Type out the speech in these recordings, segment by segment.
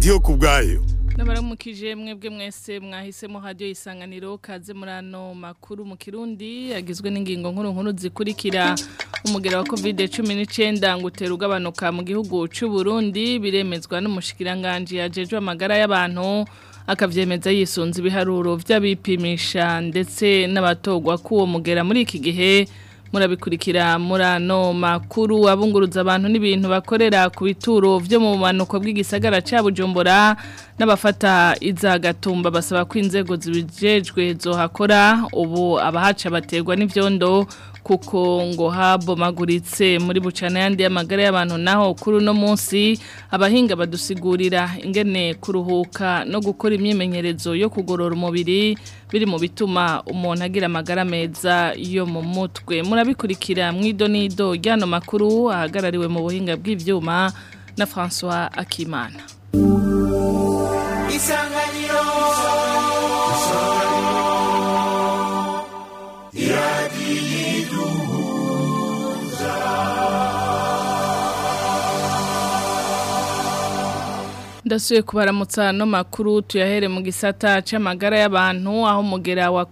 ndiyo ku bwayo Nabaramukije mwebwe mwese mwahisemo radio isanganiro kaze murano makuru mu Kirundi yagizwe n'ingingo nkuru nkuru zikurikira umugera wa COVID-19 ngutera ugabanuka mu gihugu c'u Burundi biremezwa n'umushikiranganje yajejwe amagara y'abantu akavyemeza yisunze ibiharuro vy'abipimisha ndetse n'abatogwa kuwo mugera muri iki gihe murabikurikira murano makuru abunguruza abantu n'ibintu bakorera ku bituro vyo mu manuko bw'igisagara ca Bujumbura n'abafata iza gatumba basaba ko inzego zibijejwe zohakora ubu abahaca baterwa n'ivyondo kuko ngo habomaguritse muri bucana yandi y'amagara y'abantu naho kuri uno munsi abahinga badusigurira ingene kuruhuka no gukora imyimenyerezo yo kugorora umubiri biri mu bituma umuntu agira amagara meza yo mu mutwe murabikurikira mwido nido ryano makuru ahagarariwe mu buhinga bw'ivyuma na François Akimana Isanganiro Ndasuye kubaramutsa no makuru tuyahere mu gisata c'amagara y'abantu aho mugera wa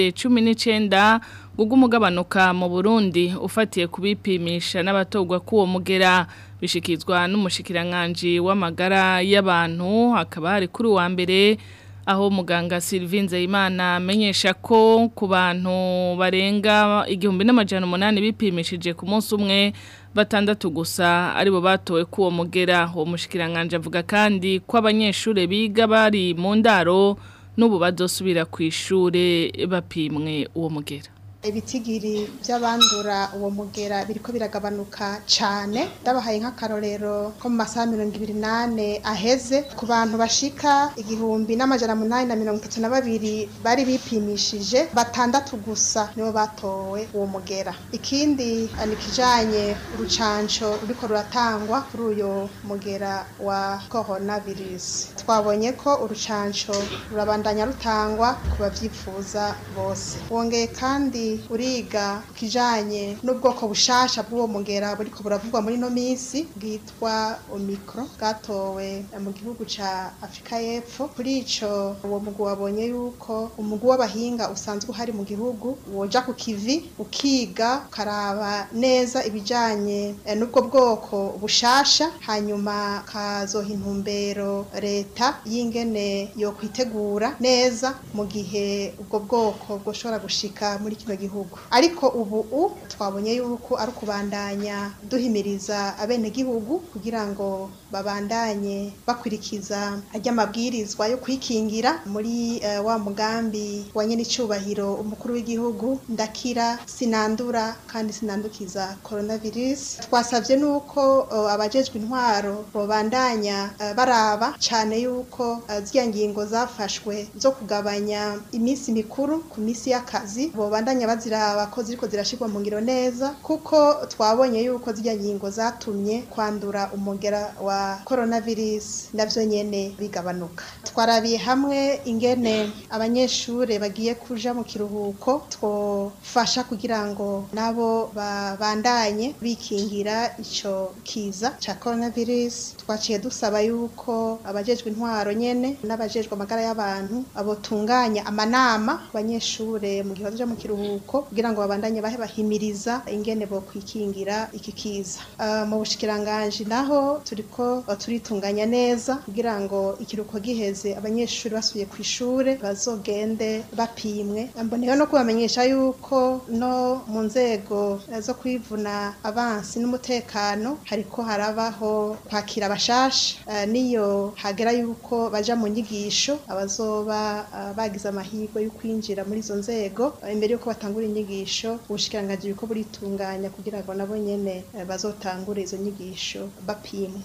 COVID-19 gugumugabanuka mu Burundi ufatiye kubipimisha n'abatogwa kuwo mugera bishikizwa n'umushikiranganje w'amagara y'abantu akaba hari kuri wa mbere aho muganga Sylvine Nzeyimana amenyesha ko ku bantu barenga igihumbi n'amajana umunani bipimishije ku munsi umwe batandatu gusa aribo batowe kuwo mugera uwo mushikiranganje avuga kandi ko abanyeshure biga bari mu ndaro n'ubu bazosubira ku ishure bapimwe uwo mugera ibitigiri by'abandura uwo mugera biriko biragabanuka cyane ndabahaye nk'akarorero ko mu masaha mirongo ibiri n'ane aheze ku bantu bashika igihumbi n'amajana munani na mirongo itatu na babiri bari bipimishije batandatu gusa nibo batowe uwo mugera ikindi ni ikijanye urucanco ruriko ruratangwa kuri uyo mugera wa coronavirus twabonye ko urucanco rurabandanya rutangwa ku bavyifuza bose wongeye kandi uriga kijanye n'ubwoko bushasha bw'uwo mugera buriko buravugwa muri no minsi bwitwa omicro bwatowe mu gihugu ca Afrika y'Epfo kuri ico uwo mugwi wabonye yuko umugwi w'abahinga usanzwe uhari mu gihugu woja ku kivi ukiga ukaraba neza ibijanye n'ubwo bwoko bushasha hanyuma kazoha intumbero leta y'ingene yo kwitegura neza mu gihe ubwo bwoko bwoshobora gushika muri kino gihugu ariko ubu u twabonye yuko ari ukubandanya duhimiriza abenegihugu kugira ngo babandanye bakurikiza ajya amabwirizwa yo kwikingira muri uh, wa mugambi wa nyenicubahiro umukuru w'igihugu ndakira sinandura kandi sinandukiza coronavirus twasabye nuko uh, abajejwe intwaro bobandanya uh, baraba cyane yuko uh, ziriya ngingo zafashwe zo kugabanya iminsi mikuru ku minsi y'akazi bobandanya baziraba ko ziriko zirashirwa mu ngiro neza kuko twabonye yuko zirya ngingo zatumye kwandura umugera wa coronavirus navyo nyene bigabanuka twarabiye hamwe ingene abanyeshure bagiye kuja mu kiruhuko twofasha kugira ngo nabo babandanye bikingira ico kiza ca coronavirus twaciye dusaba yuko abajejwe intwaro nyene n'abajejwe amagara y'abantu abotunganya amanama abanyeshure mu gihe bazoja mu kiruhuko kugira ngo babandanye bahe bahimiriza ingene bo kwikingira iki kiza uh, mu bushikiranganje naho turiko turitunganya neza kugira ngo ikiruko giheze abanyeshuri basubiye ku ishure bazogende bapimwe mboneyeho no kubamenyesha yuko no mu nzego zo kwivuna abansi n'umutekano hariko harabaho kwakira abashasha uh, niyo hagera yuko baja mu nyigisho abazoba uh, bagize amahirwe yo kwinjira muri izo nzego imbere yuko batangura inyigisho ubushikiranganje biriko buritunganya kugira ngo nabo nyene bazotangure izo nyigisho bapimwe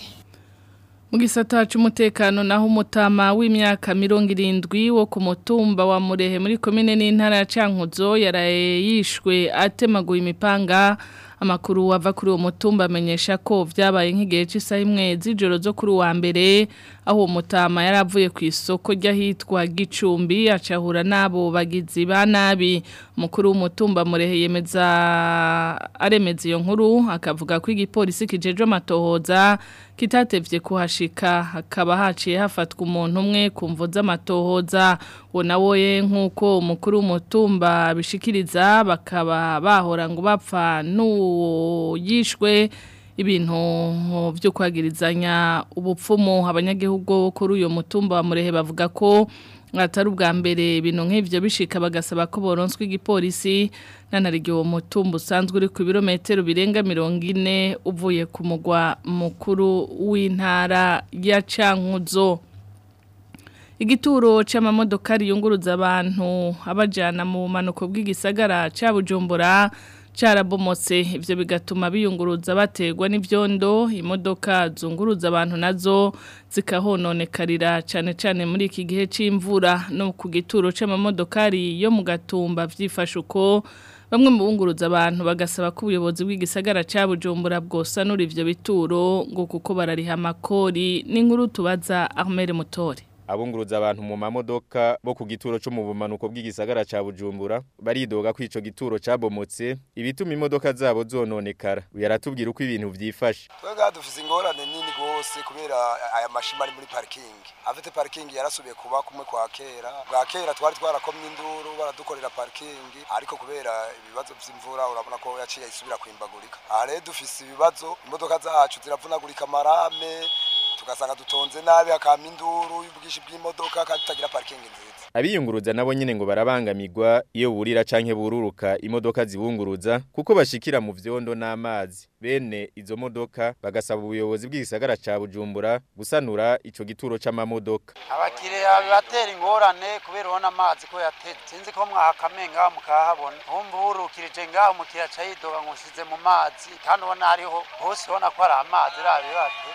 mu gisata cy'umutekano naho umutama w'imyaka mirongo irindwi wo ku mutumba wa murehe muri komine n'intara ya cankuzo yaraye yishwe atemaguye imipanga amakuru ava kuri uwo mutumba amenyesha ko vyabaye nk'igihe cy'isaha imwe z'ijoro zo kuri uwa mbere aho uwo mutama yari avuye ku isoko ry'ahitwa Gicumbi acahura n'abo bagizi ba nabi umukuru w'umutumba murehe yemeza aremeza iyo nkuru akavuga ko igipolisi kijeje amatohoza kitatevye kuhashika hakaba haciye hafatwa umuntu umwe ku mvo z'amatohoza uwo nawe nk'uko umukuru w'umutumba bishikiriza bakaba bahora ngo bapfa n'uwo yishwe ibintu byo kwagirizanya ubupfumu abanyagihugu kuri uyu mutumba wa murehe bavuga ko atari ubwa mbere ibintu nk'ibyo bishika bagasaba ko boronswa igipolisi nanarigiye uwo mutumba usanzwe uri ku birometero birenga mirongo ine uvuye ku mugwa mukuru w'intara ya cankuzo igituro c'amamodoka riyunguruza abantu abajana mu bumanuko bw'igisagara ca bujumbura carabomotse ivyo bigatuma biyunguruza bategwa n'ivyondo imodoka zunguruza abantu nazo zikahononekarira cane cane muri iki gihe c'imvura no ku gituro c'amamodokari yo mu gatumba vyifashe uko bamwe mu bunguruza abantu bagasaba ko ubuyobozi bw'igisagara ca Bujumbura bwosanura ivyo bituro ngo kuko barariha amakori n'inkuru tubaza Ahmed Mutore abunguruza abantu mu mamodoka bo ku gituro cyo mu bumanuko bw'igisagara ca Bujumbura baridoga ko ico gituro cabomotse ibituma imodoka zabo zononekara yaratubwira uko ibintu vyifashe twega dufise ingorane nini gose kubera aya mashima ari muri parking afite parking yarasubiye kuba kumwe kwa kera bwa kera twari twarakomye induru baradukorera parking ariko kubera ibibazo vy'imvura urabona ko yaciye isubira kwimbagurika aha rero dufise ibibazo imodoka zacu ziravunagurika marame tugasanga dutonze nabi hakama induru y'ubwishi bw'imodoka kandi tutagira parking nziza abiyunguruza nabo nyene ngo barabangamirwa iyo burira canke bururuka imodoka zibunguruza kuko bashikira mu vyondo n'amazi bene izo modoka bagasaba ubuyobozi bw'igisagara ca Bujumbura gusanura ico gituro c'amamodoka abakiriya bibatera ingorane kubera ubona amazi ko yateze sinzi ko mwahakamenga mukahabona humva urukirije ngaho umukiriya aca yidoga ngo ushize mu mazi kandi ubona hariho hose ubona ko hari amazi rabibate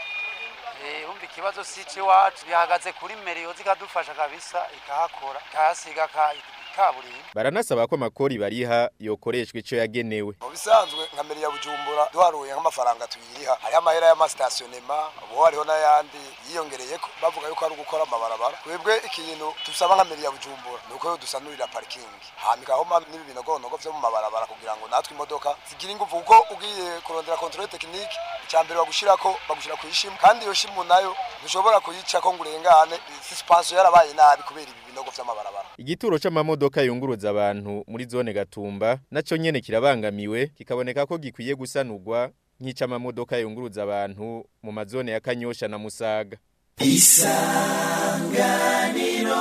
umva ikibazo si iwacu bihagaze kuri meriyo zikadufasha kabisa ikahakora ikahasiga kaburimbo baranasaba ko amakori bariha yokoreshwa ico yagenewe mu bisanzwe nka meri ya bujumbura duharuye nk'amafaranga tuyiriha hariho amahera y'amasitasionema ubu hariho n'ayandi yiyongereyeko bavuga yuko ari ugukora amabarabara twebwe ikintu dusaba nka meri ya bujumbura ni uko dusanurira parikingi hamikaho n'ibi binogonogo vyo mu mabarabara kugira ngo natwe imodoka zigire ingufu kuko ugiye kurondera kontrole tekinike icya mbere bagushirako bagushira ku ishimu kandi iyo shimu nayo ntushobora kuyicako ngo urengane suspension yarabaye nabi kubera ibi binogo vy'amabarabara igituro c'amamodoka yunguruza abantu muri zone gatumba naco nyene kirabangamiwe kikaboneka ko gikwiye gusanurwa nk'icamamodoka yunguruza abantu mu mazone ya Kanyosha na Musaga isanganiro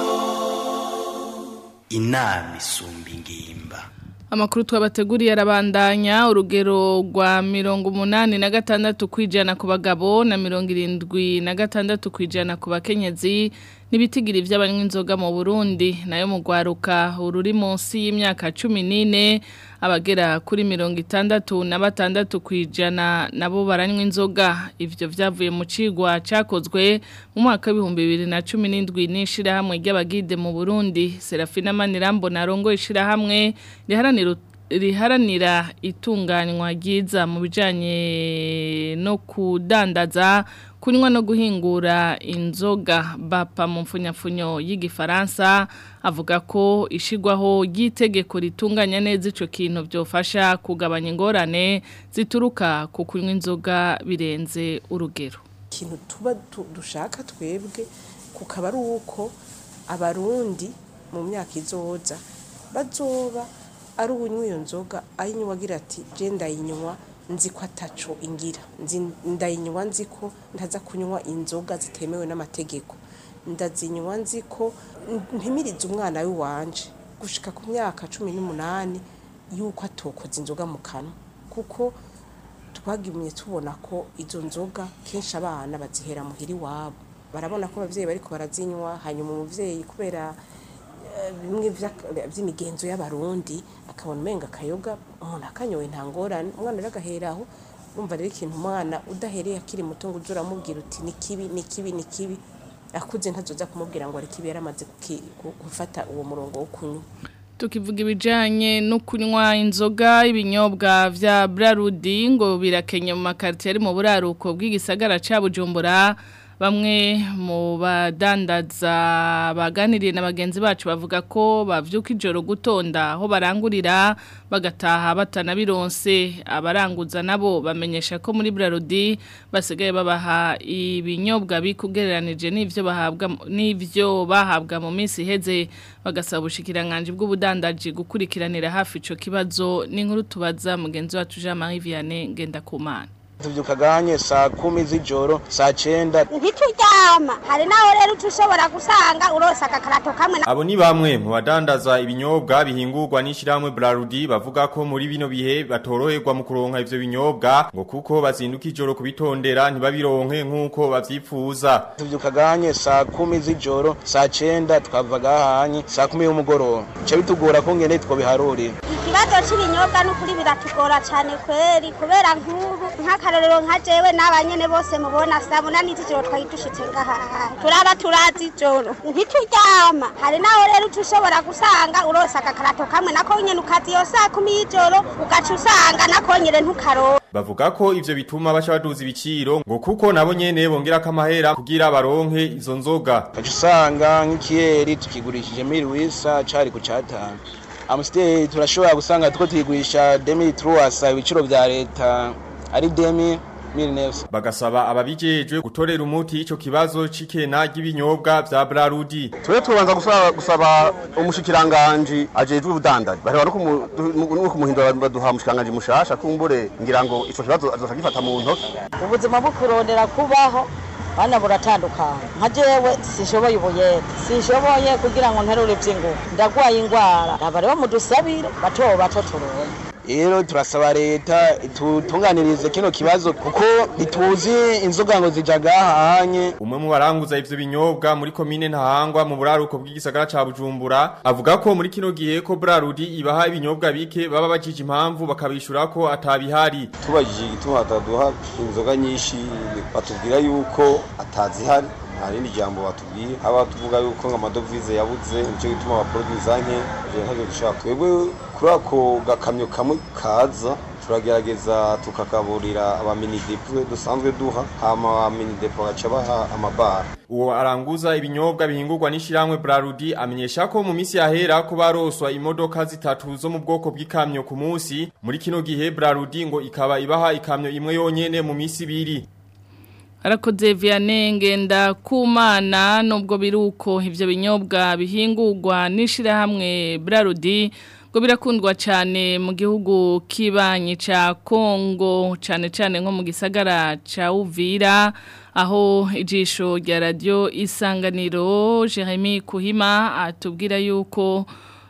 inama isumba ingimba Amakuru twabateguriye arabandanya urugero rwa mirongo umunani na gatandatu kwijana ku bagabo na mirongo irindwi na gatandatu kwijana ku bakenyezi n'ibitigiri by'abanywa inzoga mu Burundi nayo mu gwaruka ururi munsi y'imyaka 14 abagera kuri mirongo itandatu na batandatu kwijana nabo baranywa inzoga ivyo vyavuye mu cigwa cakozwe mu mwaka w'ibihumbi bibiri na cumi n'indwi n'ishirahamwe ry'abagide mu Burundi Serafina Manirambo na Rongo ishirahamwe riharanira riharanira itunganywa ryiza mu bijanye no kudandaza kunywa no guhingura inzoga bapa mu mfunyafunyo y'igifaransa avuga ko ishigwaho ry'itegeko ritunganya neza ico kintu byofasha kugabanya ingorane zituruka ku kunywa inzoga birenze urugero ikintu tuba dushaka twebwe kukaba ari uko abarundi mu myaka izoza bazoba ari unywa iyo nzoga ayinywa agira ati je ndayinywa nzi ko ataco ingira ndayinywa nzi ko ntaza kunywa inzoga zitemewe n'amategeko ndazinywa nzi ko mpimiriza umwana w'iwanje gushika ku myaka cumi n'umunani yuko atokoza inzoga mu kanwa kuko twagumye tubona ko izo nzoga kenshi abana bazihera muhira iwabo barabona ko abavyeyi bariko barazinywa hanyuma umuvyeyi kubera bimwe by'imigenzo y'abarundi akabona umenga akayoga umuntu akanyowe nta ngorane umwana rero agahera aho urumva rero ikintu umwana udahereye akiri muto ngo uze uramubwira uti ni kibi ni kibi ni kibi akuze ntazoza kumubwira ngo ari kibi yaramaze gufata uwo murongo wo kunywa tukivuga ibijyanye no kunywa inzoga ibinyobwa bya Brarudi ngo birakenye mu makarito ari mu buraruko bw'igisagara cya bujumbura bamwe mu badandaza baganiriye na bagenzi bacu bavuga ko bavyuka ijoro gutonda aho barangurira bagataha batanabironse abaranguza nabo bamenyesha ko muri Brarudi basigaye babaha ibinyobwa bikugereranije n'ivyo bahabwa n'ivyo bahabwa mu minsi iheze bagasaba ubushikiranganje bw'ubudandaji gukurikiranira hafi ico kibazo n'inkuru tubaza mugenzi wacu Jean Marie Vianney Ngendakumana tuvyuka ganye saa kumi z'ijoro saa cenda ntituryama hari naho rero ushobora gusanga urose agakarato kamwe Abo ni bamwe mu badandaza ibinyobwa bihingurwa n'ishiramwe Brarudi bavuga ko muri bino bihe batoroherwa mu kuronka ivyo binyobwa ngo kuko bazinduka ijoro kubitondera ntibabironke nk'uko bavyifuza. tuvyuka ganye saa kumi z'ijoro saa cenda twavaga hanye saa kumi y'umugoroba ca bitugora ko ngene twobiharurira ikibazo c'ibinyobwa n'ukuri biratugora cane kweri kubera nk'ubu nk'akarorero nka jewe n'abanyene bose mubona saa munani z'ijoro twari dushitse ngahaha turaba turazi ijoro ntituryama hari naho rero ushobora gusanga urose agakarato kamwe nako nyene ukazi iyo saa kumi y'ijoro ugaca usanga nako nyene ntukaronka Bavuga ko ivyo bituma baca baduza ibiciro ngo kuko nabo nyene bongera kamahera kugira baronke izo nzoga. ugaca usanga nk'ikiyeri tukigurishije miri wisa cari ku catanu amusiteri turashobora gusanga tuko tuyigurisha demi truwasa ibiciro vya leta ari demi miri nefsa Bagasaba ababijejwe gutorera umuti ico kibazo c'ikena ry'ibinyobwa vya Brarudi. twe tubanza gusaba, gusaba umushikiranganji ajejwe ubudandaji bareba no kumu- du- no kumuhindura baduha umushikiranganji mushasha kumbure ngira ngo ico kibazo azoca gifata mu ntoki ubuzima bwo kurondera kubaho bana buratandukanye nka jewe sishoboye ubuyede sishoboye kugira ngo nterure ivy'ingufu ndagwaye ingwara aba rero mudusabire bato bato turonke rero turasaba leta tutunganirize kino kibazo kuko ntituzi inzoga ngo zijaga hahanye Umwe mu baranguza ivyo binyobwa muri komine Ntahangwa mu buraruko bw'igisagara ca Bujumbura avuga ko muri kino gihe ko Brarudi ibaha ibinyobwa bike baba bajije impamvu bakabishura ko atabihari. tubajije igituma bataduha inzoga nyinshi batubwira yuko atazihari nta rindi jambo batubwiye haba tuvuga yuko ngo amadovize yabuze nicyo gituma abaproduza nke ivyo ntabyo dushaka twebwe kuri ako gakamyo kamwe kaza turagerageza tukakaburira abaminidepo dusanzwe duha hama abaminidepo bagaca baha amabara Uwo aranguza ibinyobwa bihingurwa n'ishiramwe Brarudi amenyesha ko mu misi yahera ko baroswa imodoka zitatu zo mu bwoko bw'ikamyo ku munsi muri kino gihe Brarudi ngo ikaba ibaha ikamyo imwe yonyene mu misi ibiri. Arakoze Vianney ngenda kumana nubwo biruko ivyo binyobwa bihingurwa n'ishirahamwe Brarudi ngo birakundwa cyane mu gihugu kibanyi ca Kongo cyane cyane nko mu gisagara ca Uvira aho ijisho rya radio isanganiro Jeremy Kuhima atubwira yuko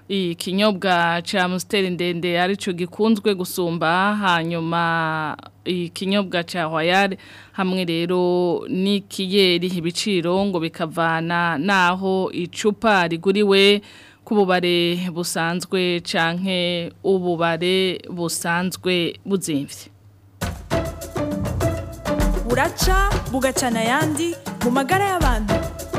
ikinyobwa cha Amstel ndende arico gikunzwe gusumba hanyuma ikinyobwa cha Royal hamwe rero n'ikiyeri ibiciro ngo bikavana naho icupa riguriwe kububare busanzwe canke ububare busanzwe buzimvye buraca bugacana ayandi mu magara y'abantu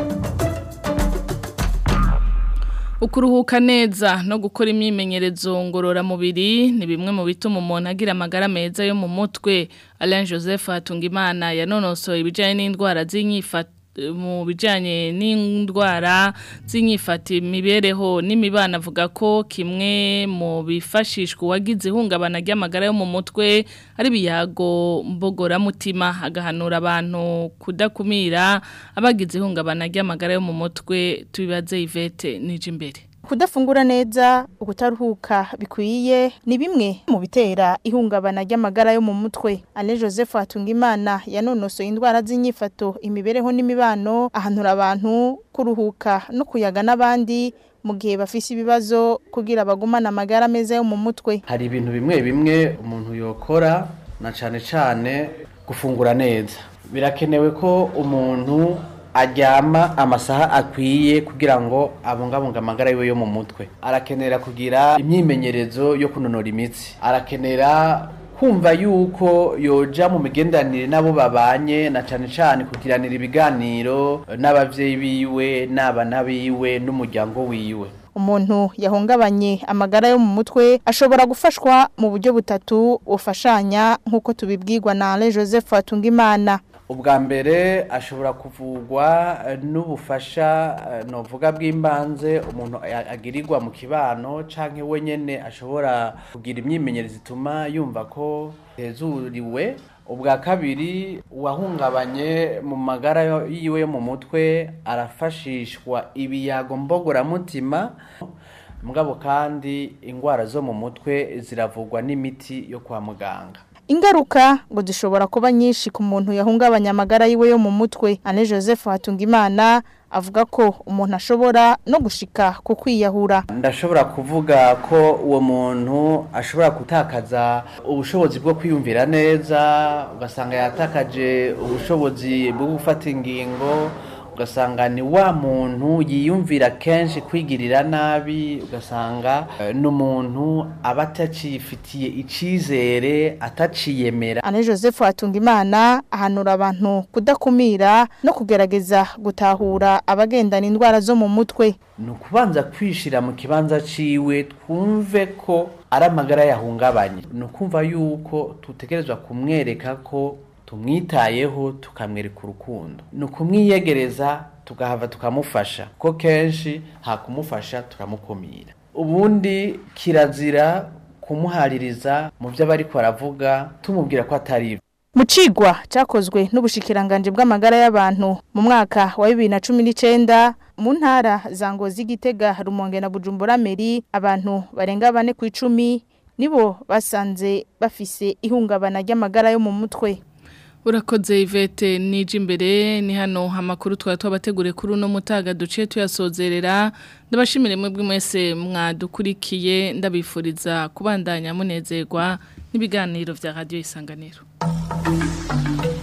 Ukuruhuka neza no gukora imyimenyerezo ngororamubiri ni bimwe mu bituma umuntu agira amagara meza yo mu mutwe Alain Joseph Hatungimana yanonosoye ibijyanye n'indwara z'inyifata mu bijyanye n'indwara z'inyifata imibereho n'imibano avuga ko kimwe mu bifashishwa uwagize ihungabana ry'amagara yo mu mutwe ari ibiyago mbogoramutima agahanura abantu kudakumira abagize ihungabana ry'amagara yo mu mutwe tubibaze Yvette nije imbere Kudafungura neza, ukutaruhuka bikwiye ni bimwe mu bitera ihungabana ry'amagara yo mu mutwe. Alain Joseph Hatungimana yanonosoye indwara z'inyifato, imibereho n'imibano, ahanura abantu kuruhuka no kuyaga n'abandi mu gihe bafise ibibazo kugira bagumane amagara meza yo mu mutwe. Hari ibintu bimwe bimwe umuntu yokora na cane cane gufungura neza. Birakenewe ko umuntu aryama amasaha akwiye kugira ngo abungabunga amagara yiwe yo mu mutwe arakenera kugira imyimenyerezo yo kunonora imitsi arakenera kumva yuko yoja mu migenderanire n'abo babanye na cane cane kugiranira ibiganiro n'abavyeyi biwe n'abana biwe n'umuryango wiwe umuntu yahungabanye amagara yo mu mutwe ashobora gufashwa mu buryo butatu bufashanya nk'uko tubibwirwa na Alain Joseph Hatungimana ubwa mbere ashobora kuvugwa eh, n'ubufasha eh, novuga bw'imbanze umuntu a- agirirwa mu kibano canke we nyene ashobora kugira imyimenyerezo ituma yumva ko hezuriwe ubwa kabiri uwahungabanye mu magara yo- yiwe yo mu mutwe arafashishwa ibiyago mbogoramutima mugabo kandi ingwara zo mu mutwe ziravugwa n'imiti yo kwa muganga Ingaruka ngo zishobora kuba nyinshi ku muntu yahungabanya amagara yiwe yo mu mutwe. Ane Joseph Hatungimana avuga ko umuntu ashobora no gushika ku kwiyahura. ndashobora kuvuga ko uwo muntu ashobora gutakaza ubushobozi bwo kwiyumvira neza ugasanga yatakaje ubushobozi bwo gufata ingingo ugasanga ni wa muntu yiyumvira kenshi kwigirira nabi ugasanga eh, ni umuntu aba atacifitiye icyizere ataciyemera Ane Joseph Hatungimana ahanura abantu kudakumira no kugerageza gutahura abagendana indwara zo mu mutwe. ni ukubanza kwishira mu kibanza ciwe twumve ko ari amagara yahungabanye ni ukumva yuko tutegerezwa kumwereka ko tumwitayeho tukamwereka urukundo ni ukumwiyegereza tugahava tukamufasha ko kenshi nta kumufasha turamukumira ubundi kirazira kumuhaririza mu byo aba ariko aravuga tumubwira ko atari ivyo Mu cigwa cakozwe n'ubushikiranganje bw'amagara y'abantu mu mwaka wa 2019 mu ntara za Ngozi Gitega Rumonge na Bujumbura Meri abantu barenga bane ku icumi nibo basanze bafise ihungabana ry'amagara yo mu mutwe. Urakoze Ivete nije imbere ni hano amakuru twari twabategure kuri uno mutaga duciye tuyasozerera ndabashimire mwebwe mwese mwadukurikiye ndabifuriza kubandanya munezerwa n'ibiganiro vya radio isanganiro